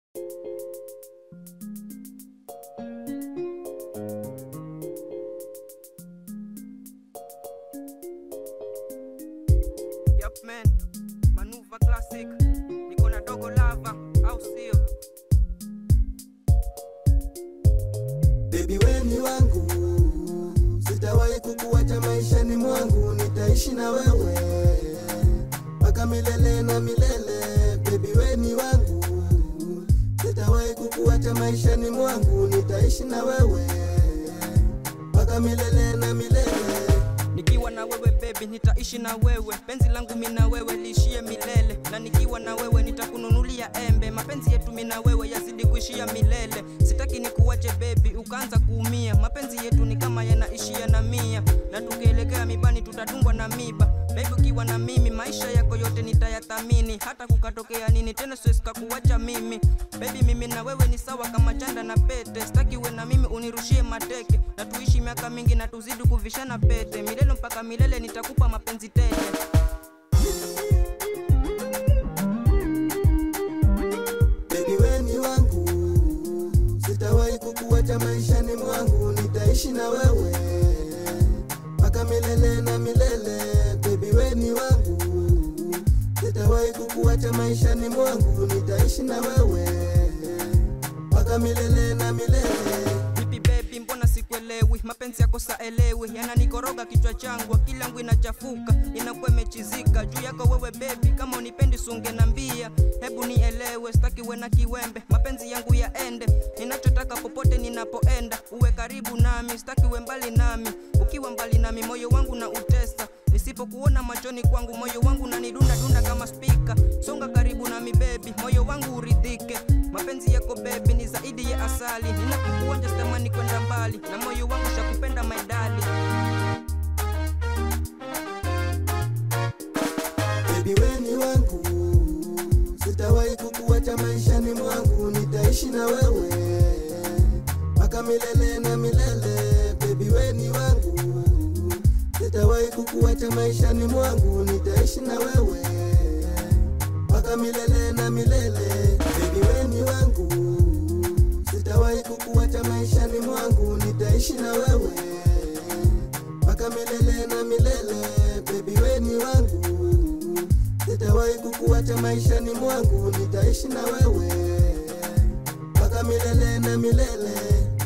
Yup man, manuva classic, niko na dogo lava, au sio? Baby we ni wangu, sitawahi kukuacha maishani mwangu, nitaishi na wewe mpaka milele na milele. Baby we ni wangu, sitawahi kukuacha maishani mwangu, nitaishi na wewe mpaka milele na milele. Nikiwa na wewe baby, nitaishi na wewe, penzi langu mimi na wewe liishie milele, na nikiwa na wewe nitakununulia embe, mapenzi yetu mimi na wewe yazidi kuishia milele. Sitaki nikuache baby, ukaanza kuumia, mapenzi yetu ni kama yanaishia na mia, na tukielekea mibani tutadungwa na miba. Baby ukiwa na mimi, maisha yako yote nitayathamini, hata kukatokea nini tena siwezi kukuacha mimi. Baby mimi na wewe ni sawa kama chanda na pete, sitaki uwe na mimi unirushie mateke, na tuishi miaka mingi na tuzidi kuvishana pete, milele mpaka milele nitakupa mapenzi tele. Baby we ni wangu, sitawahi kukuacha maishani mwangu, nitaishi na wewe mpaka milele na milele. Baby we ni wangu, sitawahi kukuacha maishani mwangu, nitaishi na wewe mpaka milele na milele. Vipi baby, mbona sikuelewi? Mapenzi yako saelewi, yananikoroga kichwa changu, akili yangu inachafuka, inakuwa imechizika juu yako wewe baby. Kama unipendi sunge nambia, hebu nielewe, sitaki uwe na kiwembe, mapenzi yangu yaende. Ninachotaka popote ninapoenda, uwe karibu nami, sitaki uwe mbali nami. Ukiwa mbali nami, moyo wangu na utesa Nisipokuona machoni kwangu, moyo wangu nanidunda dunda kama spika. Songa karibu nami baby, moyo wangu uridhike. Mapenzi yako baby ni zaidi ya asali, ninapokuonja sitamani kwenda mbali, na moyo wangu shakupenda my darling. Baby we ni wangu, sitawahi kukuacha maishani mwangu, nitaishi na wewe mpaka milele na milele. Baby we ni wangu, sitawahi kukuacha maishani mwangu, nitaishi na wewe mpaka milele na milele. Baby we ni wangu, sitawahi kukuacha maishani mwangu, nitaishi na wewe mpaka milele na milele. Baby we ni wangu, sitawahi kukuacha maishani mwangu, nitaishi na wewe mpaka milele na milele.